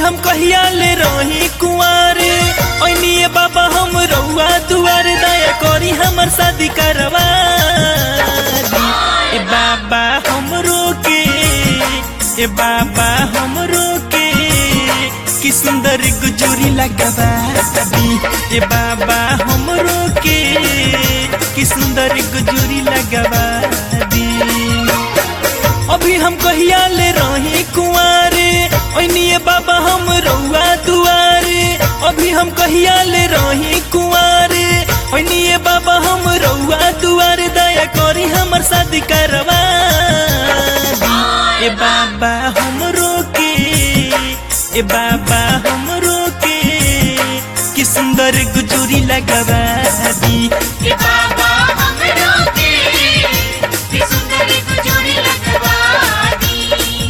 हम कहिया ले रही कुंवारे ऐनिए बाबा हम रउआ दुआरे दया करी हमर शादी करवा दी। ए बाबा हमरो के ए बाबा हमरो के कि सुंदर गुजरी लगवा दी ए बाबा हमरो के कि सुंदर गुजरी लगवा दी अभी हम कहिया ले रही कुंवारे ओनिए बाबा हम रउआ दुआरे अभी हम कहिया ले रही कुंवारे ओनिए बाबा हम रउआ दुआरे दया करी हमर शादी करवा दी। ए बाबा हमरो के ए बाबा हमरो के कि सुंदर गुजरी लगवा दी ये बाबा हमरो के कि सुंदरी गुजरी लगवा दी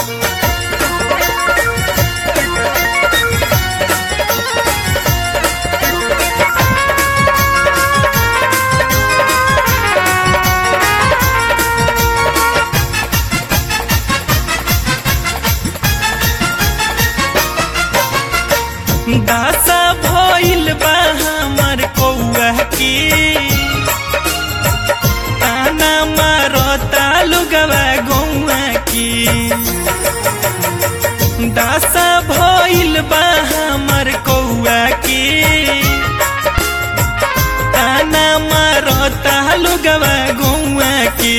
दासा भइल बा हमर कौआ के ताना मारता लुगवा गौआ के दासा भइल बा हमर कौआ के ताना मारता लुगवा गौआ के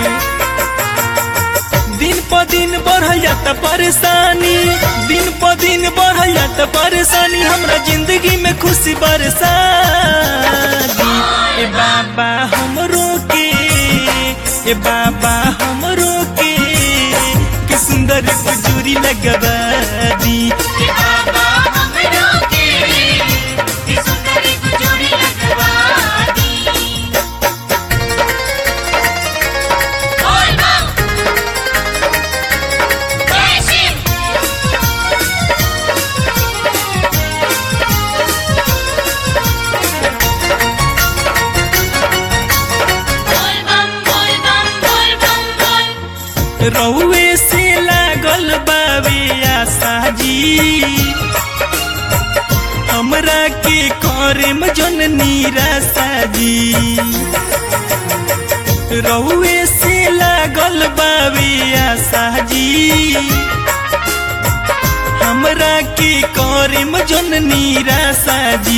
दिन प दिन बढ़ जाता परेशानी दिन प दिन बढ़ जाता परेशानी हमरा जिंदगी में खुशी बरसा दी ए बाबा हमरो के ए बाबा हमरो के कि सुंदर गुजरी लगवा दी ये बाबा हमरो के कि सुंदरी गुजरी लगवा दी बोल बम जय शिव बोल बम बोल बम बोल बम बोल रउए से लागल बावे आशा जी हमरा के करम जन निराशा जी रउए से लागल बावे आशा जी हमरा के करम जन निराशा जी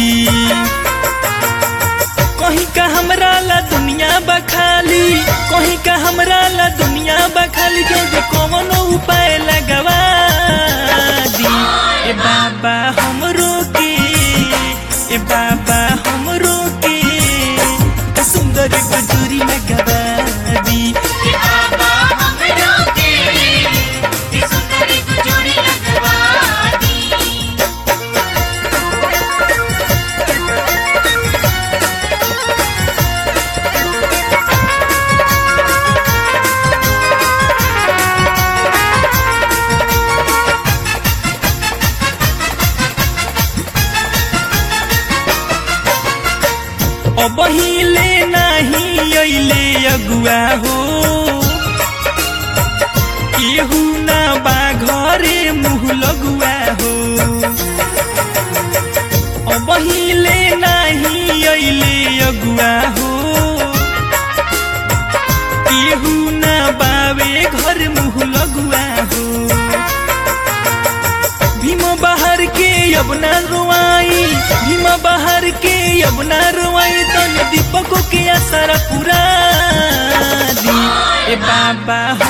कहीं का हमरा ला दुनिया बखाली कहीं का हमरा ला दुनिया बखाली जो जो कौनो उपाय लगवा दी ए बाबा हमरो के ए बाबा हमरो के सुंदर गुजरी लगवा दी ये बाबा हमरो के कि सुंदरी गुजरी लगवा दी अब हिले नाही अइले अगुआ हो केहू ना बा घरे मुँह लगुआ हो अब हिले नाही अइले अगुआ हो केहू ना बावे घर मुँह लगुआ हो भीम बाहर के अब ना रुआई भीम बाहर के अब ना रुआई तन दीपक के असर पूरा दी ए बाबा